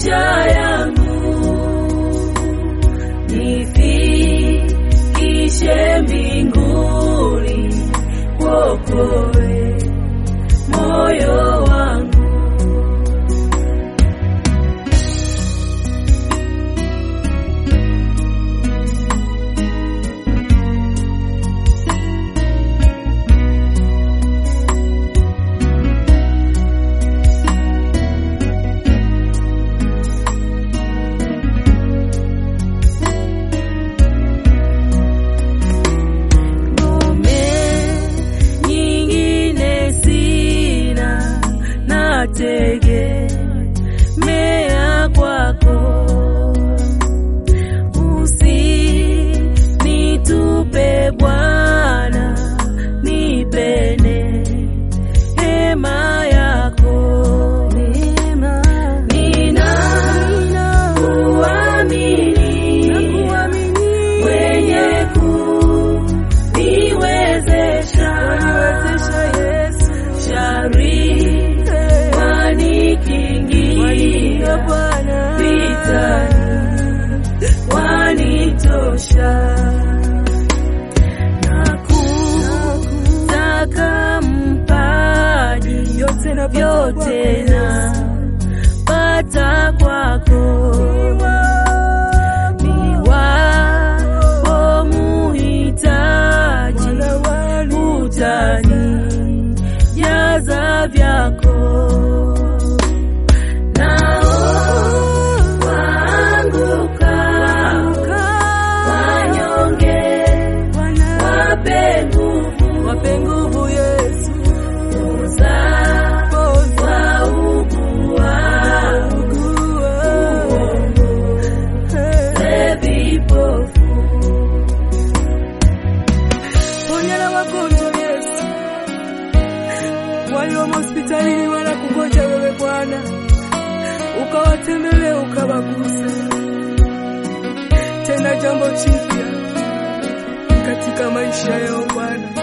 maisha yangu, nifikishe mbinguni, wokoe moyo wangu. Ngome nyingine sina, nategemea kwako. Usinitupe Bwana, nipende hema yako. Nina kuamini mwenye kuniwezesha shari wanikingia vitani wanitosha nakutaka mpaji yote na vyote na pata kwako niwapo muhitaji utani jaza vyako nao waanguka wanyonge wape nguvu wape nguvu Yesu uza waugua uongoze vipofu Ponya na wagonjwa Yesu, waliomo hospitalini wanakungoja wewe Bwana, ukawatembelee ukawaguse tena jambo jipya katika maisha yao Bwana.